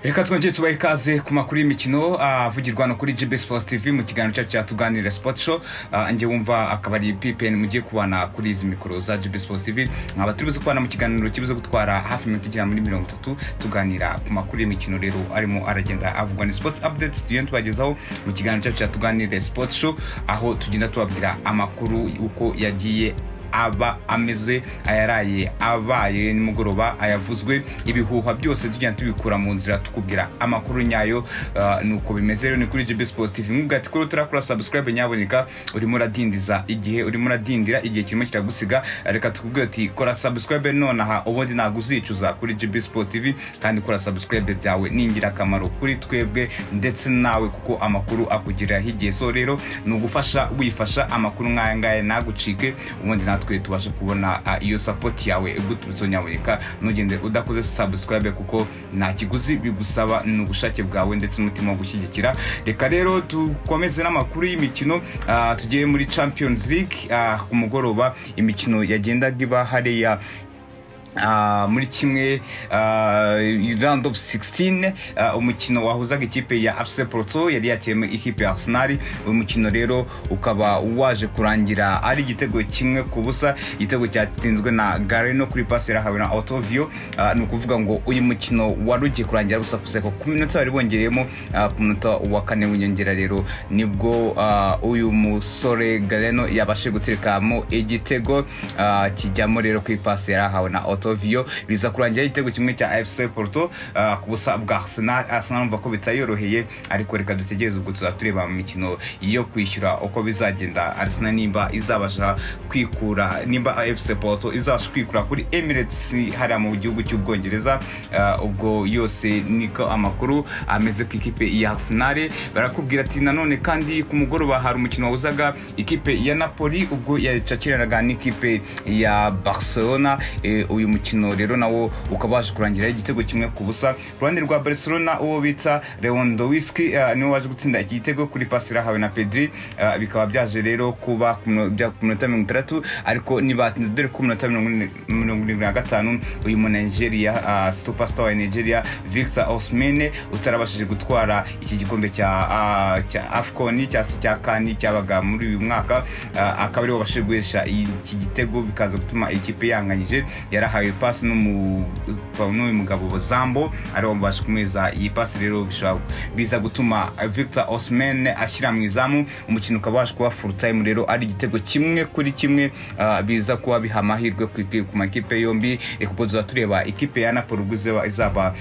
reka twongere tubahe ikaze ku makuru y'imikino avugirwa hano kuri GB Sports TV mu kiganiro cyacu cya tuganire Sport Show Ah, njye wumva akaba ari PPN mugiye kubana kuri izi mikoro za GB Sports TV nkaba turi buze kubana mu kiganiro kibuze gutwara hafi iminota igera muri mirongo itatu tuganira ku makuru y'imikino rero arimo aragenda avugwa ni Sports Updates tugenda tubagezaho mu kiganiro cyacu cya tuganire Sport Show aho tugenda tubabwira amakuru uko yagiye aba ameze ayaraye abaye nimugoroba ayavuzwe ibihuha byose tugenda tubikura mu nzira tukubwira amakuru nyayo ah, nuko bimeze rero ni kuri GB Sports TV nkubwira ati kuri turakora subscribe nyaboneka urimo uradindiza igihe urimo uradindira igihe kirimo kiragusiga reka tukubwire ati kora subscribe nonaha ubundi ntabwo uzicuza kuri GB Sports TV kandi kora subscribe byawe ni ingirakamaro kuri twebwe ndetse nawe kuko amakuru akugiriraho igihe so rero ni ugufasha wifasha amakuru nk'aya ngaya ntagucike ubundi natwe tubashe kubona ah, iyo sapoti yawe guturutse nyaboneka ntugende udakoze subscribe kuko nta kiguzi bigusaba ni ubushake bwawe ndetse n'umutima wo gushyigikira reka rero dukomeze n'amakuru y'imikino ah, tugiye muri champions league ah, ku mugoroba imikino yagendaga iba hariya Ah, muri kimwe ah, round of 16 ah, umukino wahuzaga ikipe ya afc porto yari yakiyemo ikipe ya arsenal uyu mukino rero ukaba waje kurangira ari igitego kimwe ku busa igitego cyatsinzwe na gareno kuri pasi yarahawe na otovio Ah, ni ukuvuga ngo uyu mukino wari ugiye kurangira busa kuseko ku minota bari bongereyemo ah, ku munota wa kane w'inyongera rero nibwo ah, uyu musore gareno yabashije guterekamo igitego ah, kijyamo rero ku ipasi yarahawe na otovio biza kurangira igitego kimwe cya fc porto ah, ku busa bwa arsenal arsenal numva ko bitayoroheye ariko reka dutegereze ubwo tuzaba tureba mu mikino yo kwishyura uko bizagenda arsenal nimba izabasha kwikura nimba fc porto izabasha kwikura kuri emirates hariya mu gihugu cy'ubwongereza Ah, ubwo yose niko amakuru ameze ku ikipe ya arsenal barakubwira ati nanone kandi ku mugoroba hari umukino wahuzaga ikipe ya napoli ubwo yacakiranaga n'ikipe ya barcelona Eh, uyu mukino rero nawo ukaba waje kurangiraho igitego kimwe ku busa ku ruhande rwa barcelona uwo bita lewandowski eh, niwe waje gutsinda iki gitego kuri pasi irahawe na pedri Eh, bikaba byaje rero kuba ku mino- bya- ku minota mirongo itandatu ariko ntibatinze dore ko ku minota mirongo ine- mirongo irindwi na gatanu uyu munigeriya ah, superstar wa nigeria victor osmene utarabashije gutwara iki gikombe cya ah, cya afcon cya se cya kani cyabaga muri uyu mwaka Ah, akaba ariwe wabashije guhesha iki gitego bikaza gutuma ikipe yanganyije yarahawe pasi n'umu- n'uyu mugabo zambo ariwe wabasha kumweza iyi pasi rero bishobora biza gutuma victor osman ashyira mu izamu umukino ukaba waje kuba full time rero ari igitego kimwe kuri kimwe ah, biza kuba biha amahirwe ku ikipe- ku makipe yombi reka ubwo tuzaba tureba ikipe ya napoli ubwo izaba- izaba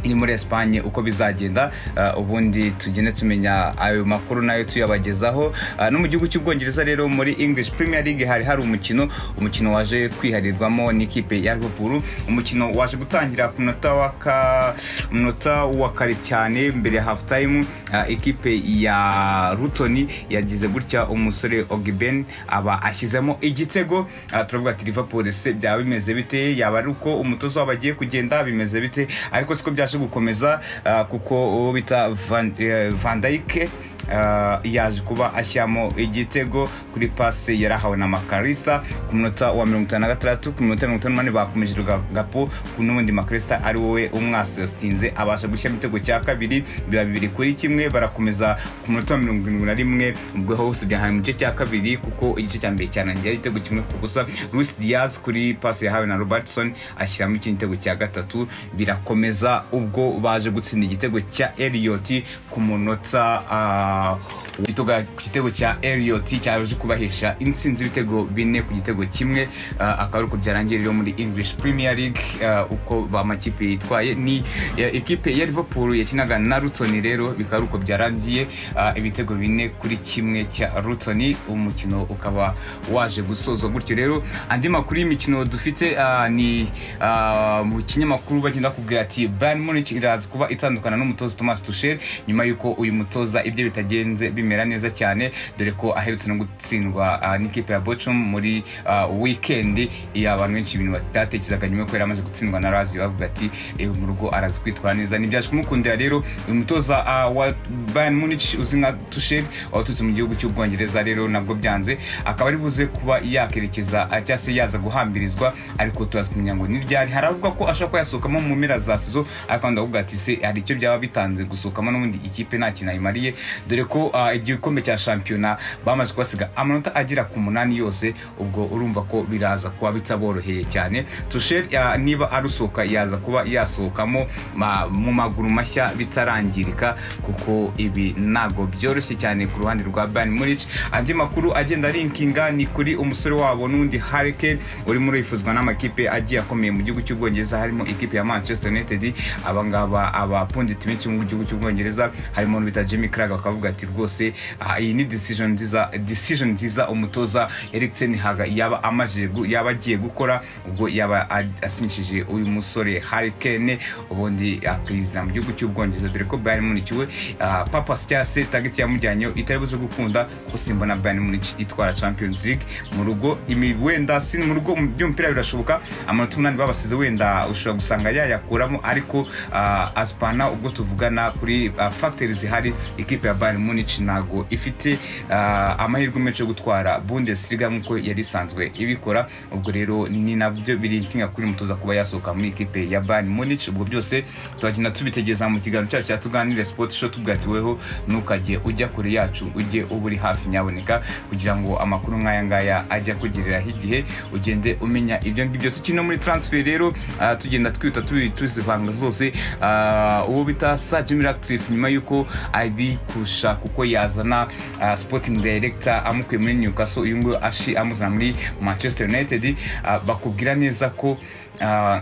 iri muri Espagne uko bizagenda uh, ubundi tugende tumenya ayo makuru nayo tuyabagezaho uh, no mu gihugu cy'ubwongereza rero muri English Premier League hari hari umukino umukino waje kwiharirwamo n'ikipe ya Liverpool umukino waje gutangira ku munota wa ka umunota wa kare cyane mbere ya half time uh, ikipe ya Luton yagize gutya umusore Ogben aba ashyizemo igitego uh, turavuga ati Liverpool se byaba bimeze bite yaba ari uko umutoza wabo agiye kugenda bimeze bite ariko siko byaje gukomeza ah, kuko uwo bita Van- eh, Van Dijk ah, yaje kuba ashyiramo igitego kuri pasi yarahawe na makarista ku munota wa mirongo itanu na gatandatu ku minota mirongo itanu n'umunani bakomeje ruga- gapo ku n'ubundi makarista ari wowe umwasestinze abasha gushyiramo igitego cya kabiri biba bibiri kuri kimwe barakomeza ku munota wa mirongo irindwi na rimwe ubwo hose byahawe mu gice cya kabiri kuko igice cya mbere cyarangiye igitego kimwe ku busa Luis Diaz kuri pasi yahawe na Robertson ashyiramo ikindi gitego cya gatatu birakomeza ubwo baje gutsinda igitego cya Elliot ku munota ah, w'igitoga- ku gitego cya Elliot cyaje kubahesha intsinzi ibitego bine ku gitego kimwe ah, akaba ari uko byarangiye rero muri English Premier League ah, uko ba makipe yitwaye ni eh, ikipe ya Liverpool yakinaga na Luton rero bikaba ari uko byarangiye ah, ibitego bine kuri kimwe cya Luton umukino ukaba waje gusozwa gutyo rero andi makuru y'imikino dufite ah, ni ah, mu kinyamakuru bagenda kubwira ati Bayern Munich iraza kuba itandukana n'umutoza Thomas Tuchel nyuma y'uko uyu mutoza ibyo bitari bitagenze bimera neza cyane dore ko aherutse no gutsindwa ah, n'ikipe ya bocum muri ah, weekend iyo abantu benshi ibintu batatekerezaga nyuma yuko yari amaze gutsindwa na razi bavuga ati "Eh, mu rugo arazi kwitwara neza ntibyaje kumukundira rero uyu mutoza ah, wa bayern munich uzi nka tushel waturutse mu gihugu cy'ubwongereza rero nabwo byanze akaba ari buze kuba yakerekeza ah, cyangwa se yaza guhambirizwa ariko turaza kumenya ngo n'iryari hari abavuga ko ashobora kuba yasohokamo mu mpera za sizo ariko abandi bakavuga ati se hari icyo byaba bitanze gusohokamo n'ubundi ikipe nta kintu ayimariye dore ko ah, igikombe cya shampiyona bamaze kubasiga amanota agera ku munani yose ubwo urumva ko biraza kuba bitaboroheye cyane tusheri niba arusohoka yaza kuba yasohokamo ma- mu maguru mashya bitarangirika kuko ibi ntabwo byoroshye cyane ku ruhande rwa bayern munich andi makuru agenda linkinga ni kuri umusore wabo n'undi harike urimo urifuzwa n'amakipe agiye akomeye mu gihugu cy'ubwongereza harimo ikipe ya manchester united abangaba abapunditi benshi mu gihugu cy'ubwongereza harimo n'ubita jimmy craig bakavuga ati rwose aha, iyi ni decision nziza decision nziza umutoza eric tenhaga yaba amaze gu- yaba agiye gukora ubwo yaba ad- asinyishije uyu musore harry kane ubundi akizina mu gihugu cy'ubwongereza dore ko bayern munich we ah, papa cyangwa se tageti yamujyanyeho itari buze gukunda kuko simbona bayern munich itwara champions league mu rugo imi- wenda si mu rugo mu by'umupira birashoboka amanota umunani babasize wenda ushobora gusanga yayakuramo ariko ah, asipana ubwo tuvugana kuri ah, factors zihari ikipe ya bayern munich ntago ifite ah, amahirwe menshi yo gutwara bundesliga nk'uko yari isanzwe ibikora ubwo rero ni nabyo biri ntinga kuri mutoza kuba yasohoka muri ikipe ya bayern munich ubwo byose turagenda tubitegereza mu kiganiro cyacu cya tuganire sport show tubwatiweho ntukajye ujya kure yacu ujye uba uri hafi nyaboneka kugira ngo amakuru nk'aya ngaya ajya kugereraho igihe ugende umenya ibyo ngibyo tukiri no muri transfer rero ah, tugenda twita tubi- tuzivanga zose Ah, uwo bita sajimir actif nyuma yuko ari kurusha kuko yazana ah, sporting director amukuye muri newcastle uyu nguyu ashi amuzana muri manchester united Ah, bakubwira neza ko ah,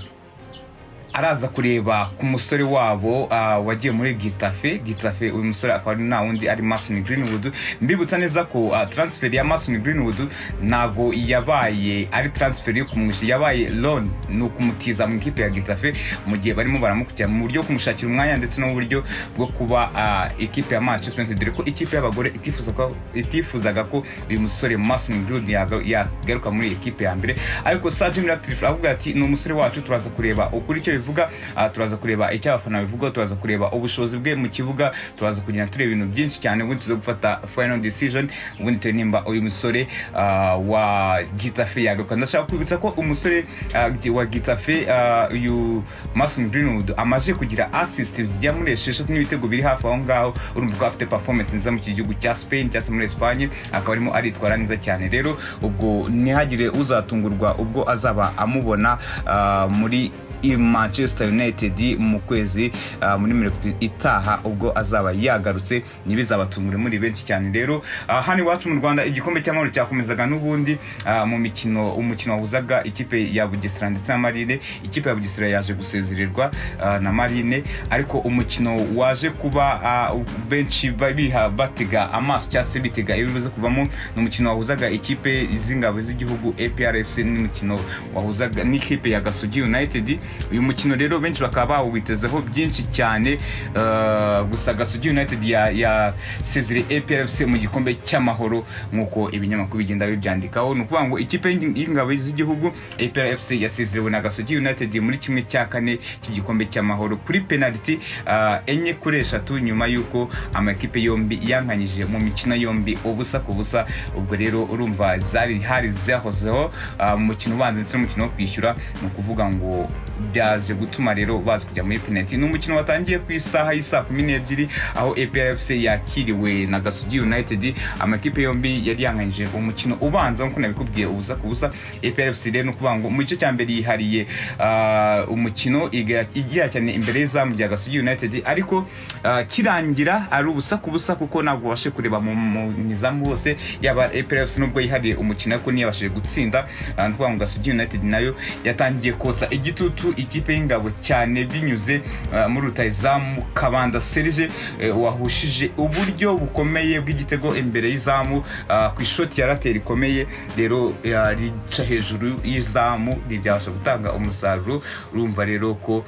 araza kureba ku musore wabo ah, wagiye muri gitafe gitafe uyu musore akaba ari nta wundi ari mason greenwood mbibutsa neza ko ah, transfer ya mason greenwood ntabwo yabaye ari transfer yo kumwisha yabaye loan ni ukumutiza mu ikipe ya gitafe mu gihe barimo baramukurikirana mu buryo bwo kumushakira umwanya ndetse no mu buryo bwo kuba ah, ikipe ya manchester united dore ko ikipe y'abagore itifuza ko- itifuzaga ko uyu musore mason greenwood yaga- yagaruka muri ikipe ya mbere ariko sajim ratif avuga ati ni umusore wacu turaza kureba ukuri icyo bivuga ah, turaza kureba icyo abafana bivuga turaza kureba ubushobozi bwe mu kibuga turaza kugenda tureba ibintu byinshi cyane ubundi tuze gufata final decision ubundi turebe nimba uyu musore ah, wa gitafe yagaruka ndashaka kwibutsa ko umusore ah, gi- wa gitafe ah, uyu mason greenwood amaze kugira assist zijya muri esheshatu n'ibitego biri hafi aho ngaho urumva ko afite performance nziza mu iki gihugu cya spain cyangwa se muri espagne akaba arimo aritwara neza cyane rero ubwo ntihagire uzatungurwa ubwo azaba amubona ah, muri i manchester united mu kwezi ah, muri mirongo itatu itaha ubwo azaba yagarutse ntibizabatungure muri benshi cyane rero ah, hano iwacu mu rwanda igikombe cy'amahoro cyakomezaga n'ubundi ah, mu mikino umukino wahuzaga ikipe ya bugesera ndetse na marine ikipe ya bugesera yaje gusezererwa ah, na marine ariko umukino waje kuba ah, benshi ba- biha batega amaso cyangwa se bitega ibiri buze kuvamo ni umukino wahuzaga ikipe z'ingabo z'igihugu aprfc n'umukino wahuzaga n'ikipe ya gasugi united uyu mukino rero benshi bakaba bawitezeho byinshi cyane eh, gusa gasugi united ya- yasezere aprfc mu gikombe cy'amahoro nk'uko ibinyamakuru bigenda bibyandikaho ni ukuvuga ngo ikipe y'ing- y'ingabo z'igihugu aprfc yasezerewe na gasogi united muri kimwe cya kane cy'igikombe cy'amahoro kuri penaliti ah, enye kuri eshatu nyuma y'uko amakipe yombi yankanyije mu mikino yombi ubusa ku busa ubwo rero urumva zari hari zahozeho ah, mu mukino ubanza ndetse n'umukino wo kwishyura ni ukuvuga ngo byaje gutuma rero baza kujya muri penaliti ni umukino watangiye ku isaha y'isaa kumi n'ebyiri aho aprfc yakiriwe na gasugi united amakipe yombi yari yanganyije umukino ubanza nk'uko nabikubwiye ubusa ku busa aprfc rero ni ukuvuga ngo mu gice cya mbere yihariye ah, umukino igira igira cyane imbere y'izamu rya gasugi united ariko ah, kirangira ari ubusa ku busa kuko ntabwo babashe kureba mu mu- mu izamu hose yaba aprfc nubwo yihariye umukino ariko ntiyabashije gutsinda ah, ni ukuvuga ngo gasugi united nayo yatangiye kotsa igitutu ikipe y'ingabo cyane binyuze ah, muri rutayizamu kabanda serge eh, wahushije uburyo bukomeye bw'igitego imbere y'izamu ah, ku ishoti ya rateri rikomeye rero ah, rica hejuru y'izamu ntibyabasha gutanga umusaruro urumva rero ko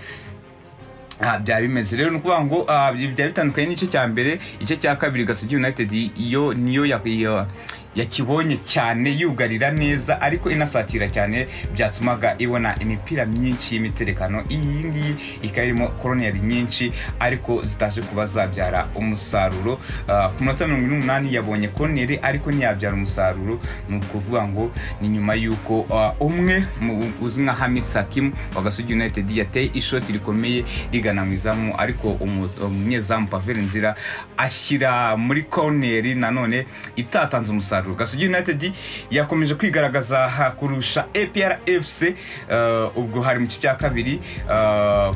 aha byari bimeze rero ni ukuvuga ngo aha, ibi byari bitandukanye n'igice cya mbere igice cya kabiri gasogi united iyo niyo ya- ya- yakibonye cyane yugarira neza ariko inasatira cyane byatumaga ibona imipira myinshi y'imiterekano iyi ngiyi ikaba irimo koroneri nyinshi ariko zitaje kuba zabyara umusaruro Ah, ku minota mirongo ine n'umunani yabonye koroneri ariko ntiyabyara umusaruro ni ukuvuga ngo ni nyuma y'uko ah, umwe mu- uzwi nka hamisakimu wa gasogi united yateye ishoti rikomeye rigana mu izamu ariko umu- umunyezamu paveri nzira ashyira muri koneri nanone itatanze umusaruro gasugi united yakomeje kwigaragaza ha- kurusha apr fc eh, ubwo hari mu gice cya kabiri eh,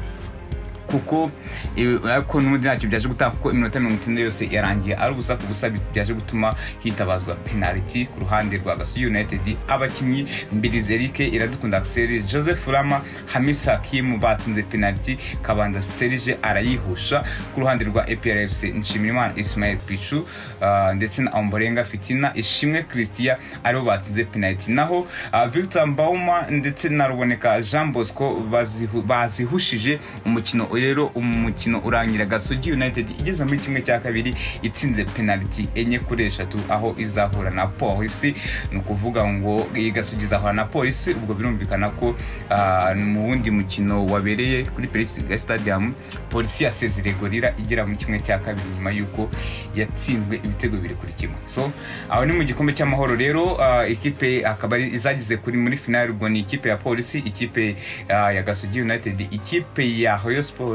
kuko eh, ariko n'ubundi ntacyo byaje gutanga kuko iminota mirongo itanu yose yarangiye ari ubusa ku busa byaje gutuma hitabazwa penaliti ku ruhande rwa gasugi united abakinnyi mbirizi eric iradukunda axel joseph rama hamis hakimu batsinze penaliti kabanda serge arayihusha ku ruhande rwa aprfc nshimirimana ismail pichu ah, ndetse na omborenga fitina ishimwe christian aribo batsinze penaliti naho ah, victor mbauma ndetse na ruboneka jean bosco bazihu- bazihushije umukino rero umukino urangira gasogi united igeze muri kimwe cya kabiri itsinze penaliti enye kuri eshatu aho izahura na polisi ni ukuvuga ngo iyi gasogi izahura na polisi ubwo birumvikana ko ah, mu wundi mukino wabereye kuri perezida stadium polisi yasezereye gorira igera muri kimwe cya kabiri nyuma y'uko yatsinzwe ibitego bibiri kuri kimwe so aho ni mu gikombe cy'amahoro rero ah, ikipe akaba ari izagize kuri muri finali ubwo ni ikipe ya polisi ikipe ah, ya gasogi united ikipe ya hoyo siporo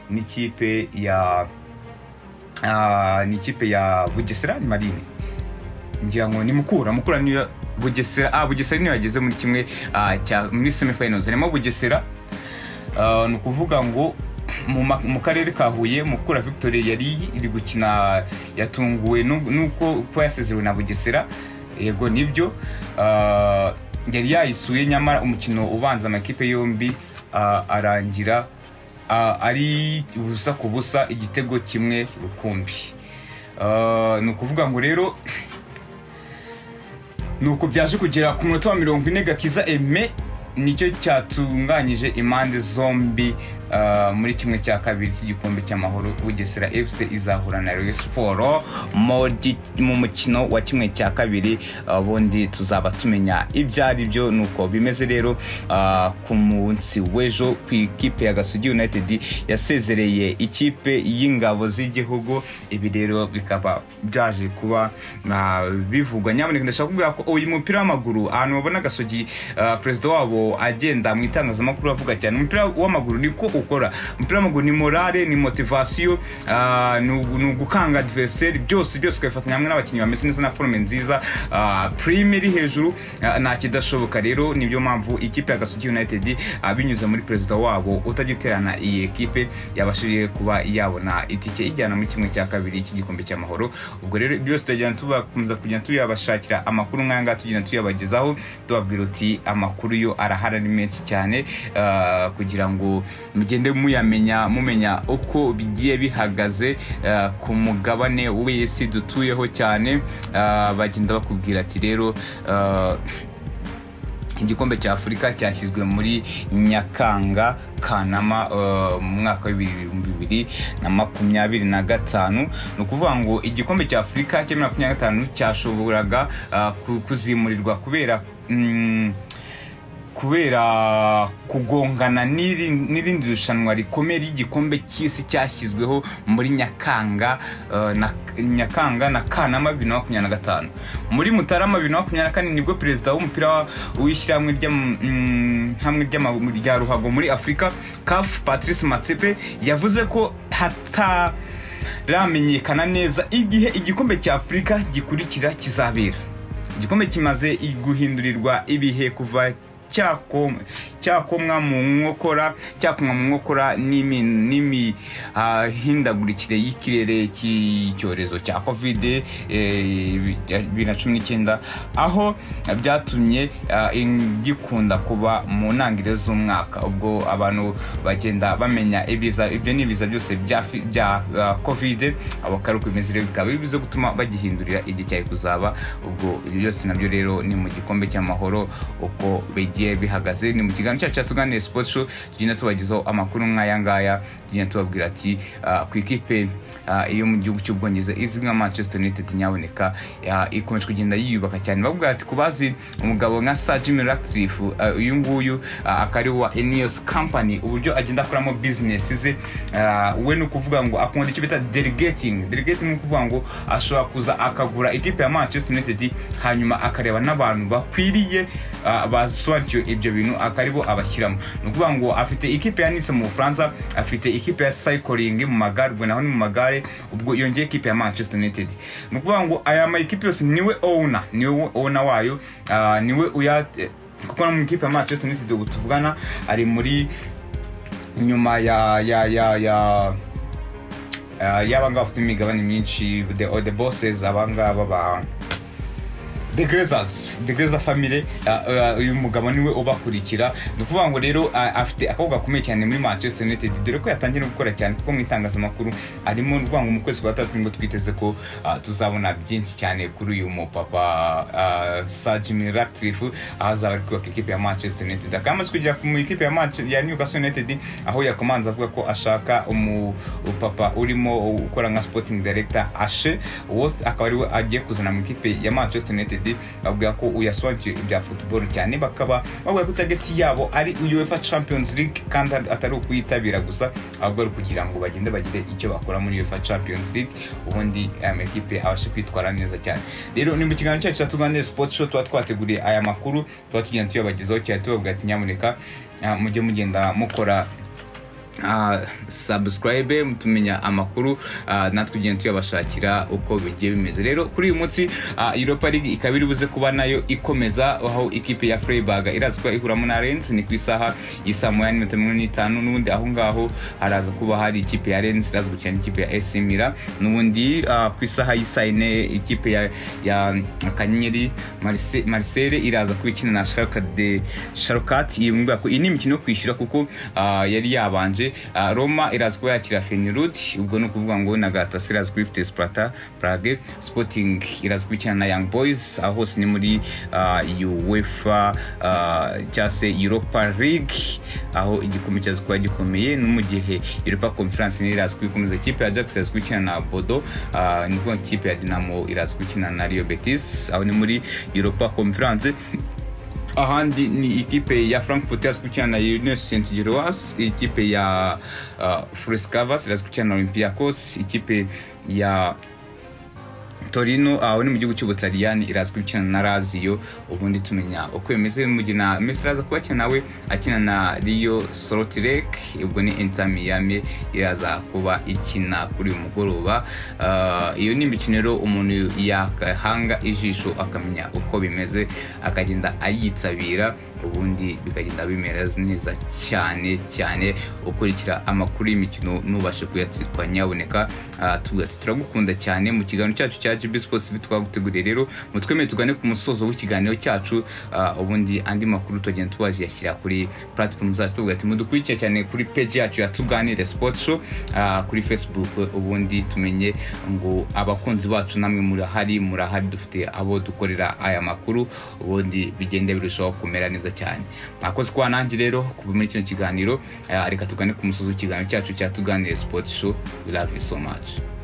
n'ikipe ya ah, n'ikipe ya bugesera ni marine ngira ngo ni mukura mukura niyo bugesera ah bugesera niyo yageze muri kimwe ah, cya muri semifinals harimo bugesera Ah, ni ukuvuga ngo mu ma- mu karere ka huye mukura victoire yari iri gukina yatunguwe nu- nuko ko yasezerewe na bugesera yego nibyo Ah, yari yayisuye nyamara umukino ubanza amakipe yombi ah, arangira ah, ari ubusa ku busa igitego kimwe rukumbi Ah, ni ukuvuga ngo rero nuko byaje kugera ku munota wa mirongo ine gakiza eme nicyo cyatunganyije impande zombi ah, muri kimwe cya kabiri cy'igikombe cy'amahoro bugesera fc izahura na rayon siporo muri- mu mukino wa kimwe cya kabiri ubundi tuzaba tumenya ibyo ari byo nuko bimeze rero ah, ku munsi w'ejo ku ikipe ya gasugi united yasezereye ikipe y'ingabo z'igihugu ibi rero bikaba byaje kuba ah, bivugwa nyaboneka ndashaka kubwira ko uyu mupira w'amaguru ahantu babona gasogi ah, perezida wabo agenda mu itangazamakuru avuga cyane umupira w'amaguru niko ukora umupira w'amaguru ni morale ni motivasiyo ah, ni ugu- ni ugukanga adversary byose byose ukabifatanya hamwe n'abakinnyi bameze neza na forume nziza ah, prime iri hejuru ah, nta kidashoboka rero nibyo mpamvu ikipe ya gasogi united ah, binyuze muri perezida wabo utajya uterana iyi ekipe yabashije kuba yabona itike ijyana muri kimwe cya kabiri cy'igikombe cy'amahoro ubwo rero byose tujyana tubakomeza kugenda tuyabashakira amakuru nk'aya ngaya tugenda tuyabagezaho tubabwira uti amakuru yo arahari ni menshi cyane ah, kugira ngo mugende muyamenya mumenya uko bigiye bihagaze ah, ku mugabane w'isi dutuyeho cyane ah, bagenda bakubwira ati rero ah, igikombe cya afurika cyashyizwe muri nyakanga kanama eh, mu mwaka w'ibihumbi bibiri na makumyabiri na gatanu ni ukuvuga ngo igikombe cya afurika cya bibiri na makumyabiri na gatanu cyashoboraga ah, ku- kuzimurirwa kubera mm, kubera kugongana n'iri- n'irindi rushanwa rikomeye ry'igikombe cy'isi cyashyizweho muri nyakanga eh, na nyakanga na kanama bibiri na makumyabiri na gatanu muri mutarama bibiri na makumyabiri na kane nibwo perezida w'umupira wa- w'ishyirahamwe ry'am- mm, hamwe ry'ama- rya ruhago muri afurika caf patrice matsepe yavuze ko hataramenyekana neza igihe igikombe cya afurika gikurikira kizabera igikombe kimaze guhindurirwa ibihe kuva cyakom- cyakomwa mu nkokora cyakomwa mu nkokora n'imi- n'imihindagurikire y'ikirere cy'icyorezo cya covid eh, bibiri na cumi n'icyenda aho byatumye ah, in- gikunda kuba mu ntangiriro z'umwaka ubwo abantu bagenda bamenya ibiza ibyo ni ibiza byose bya fi- bya ah, covid abakaruka bimeze rero bikaba bivuze gutuma bagihindurira igihe cyari kuzaba ubwo ibyo byose nabyo rero ni mu gikombe cy'amahoro uko bigiye bigiye bihagaze ni mu kiganiro cyacu cyatuganiriye sipoti sho tugenda tubagezaho amakuru nk'aya ngaya tugenda tubabwira ati ah, ku ikipe ah, yo mu gihugu cy'ubwongereza izwi nka manchester united nyaboneka ah, ikomeje kugenda yiyubaka cyane bavuga ati ku bazi umugabo nka sir jimmy ratcliffe ah, uyu nguyu ah, akaba ari wa enios company uburyo agenda akoramo business ze ah, we ni ukuvuga ngo akunda icyo bita delegating delegating ni ukuvuga ngo ashobora kuza akagura ikipe ya manchester united hanyuma akareba n'abantu bakwiriye ah, basobanukiwe ibyo bintu akaribo abashyiramo ni ukuvuga ngo afite ikipe ya nise mu bufaransa afite ikipe ya cycling mu magare ubwo naho ni mu magare ubwo yongeye ikipe ya manchester united ni ukuvuga ngo aya ma ekipe yose niwe owner niwe owner wayo ah, niwe uya kuko no mu ikipe ya manchester united ubu tuvugana ari muri nyuma ya ya ya ya Uh, y'abangaba bafite imigabane myinshi the, the bosses abangaba ba the grezers the grezer family uh, uh, uyu mugabo niwe ubakurikira ni ukuvuga ngo rero uh, afite akobwa gakomeye cyane muri manchester united dore ko yatangiye no gukora cyane kuko mu itangazamakuru arimo rwa ngo mu kwezi kwa gatatu nibwo twiteze ko uh, tuzabona byinshi cyane kuri uyu mupapa uh, sir jimmy ratcliffe aho azaba ari kubaka ikipe ya manchester united akaba amaze kugera mu ikipe ya, Manche- ya newcastle united aho yakomanze avuga ko ashaka umu papa urimo ukora nka sporting director ashe worth akaba ariwe agiye kuzana mu ikipe ya manchester united bavuga ko uyasobanukiwe ibya football cyane bakaba bavuga ko target yabo ari uefa champions league kandi atari ukuyitabira gusa ahubwo ari kugira ngo bagende bagire icyo bakora muri uefa champions league ubundi amakipe abashe kwitwara neza cyane rero ni mu kiganiro cyacu cyatuganire sport show tuba twateguriye aya makuru tuba tugenda tuyabagezaho cyane tubabwira ati nyamuneka ah, mujye mugenda mukora ah, subscribe mutumenya amakuru ah, natwe tugenda tuyabashakira uko bigiye bimeze rero kuri uyu munsi ah, europa league ikaba iri buze kuba nayo ikomeza aho ikipe ya freiburg iraza kuba ihuramo na renz ni ku isaha isa moya n'iminota mirongo ine n'itanu n'ubundi aho ngaho haraza kuba hari ikipe ya renz iraza gukina n'ikipe ya esi mira n'ubundi ah, ku isaha y'isaa ine ikipe ya, ya kanyenyeri Marse- marisere iraza kuba ikina na sharka de sharukati iyi ngiyi ko- iyi ni imikino yo kwishyura kuko ah, yari yabanje Ah, roma iraza kuba yakira fenerud ubwo ni ukuvuga ngo na gatasi iraza kuba ifite sparta prage sporting iraza kuba ikina na young boys aho hose ni muri ah, uefa ah, cyangwa se europa league aho igikombe cyaza kuba gikomeye no mu gihe europa conference niyo iraza kuba ikomeza ikipe ya jax iraza kuba ikina na bodo ah, ni ukuvuga ngo ikipe ya dinamo iraza kuba ikina na rio betis aho ni muri europa conference ahandi ni ikipe ya frankfurt iraza gukina na unes st giroas ikipe ya uh, frescavas iraza gukina na olympiacos ikipe ya torino aho ni mu gihugu cy'ubutaliyani iraza gukina na lazio ubundi tumenya uko bimeze mu gihe na messi iraza kuba akina nawe akina na rio sorotirek ubwo ni inter miami iraza kuba ikina kuri uyu mugoroba Ah, iyo ni imikino rero umuntu yakahanga ijisho akamenya uko bimeze akagenda ayitabira ubundi bikagenda bimera neza cyane cyane ukurikira amakuru y'imikino n'ubashe kuyatsirwa nyaboneka Ah, tuvuga ati turagukunda cyane mu kiganiro cyacu cya GB Sports TV twaguteguriye rero mutwemeye tugane ku musozo w'ikiganiro cyacu Ah, ubundi andi makuru tugenda tubajyashyira kuri platform zacu tuvuga ati mudukurikire cyane kuri page yacu ya tuganire sports show ah, kuri facebook ubundi tumenye ngo abakunzi bacu namwe murahari murahari dufite abo dukorera aya makuru ubundi bigende birushaho kumera neza cyane mwakoze kuba nanjye rero kuva muri kino kiganiro Ah, reka tugane ku musozo w'ikiganiro cyacu cya tuganire sports show we love you so much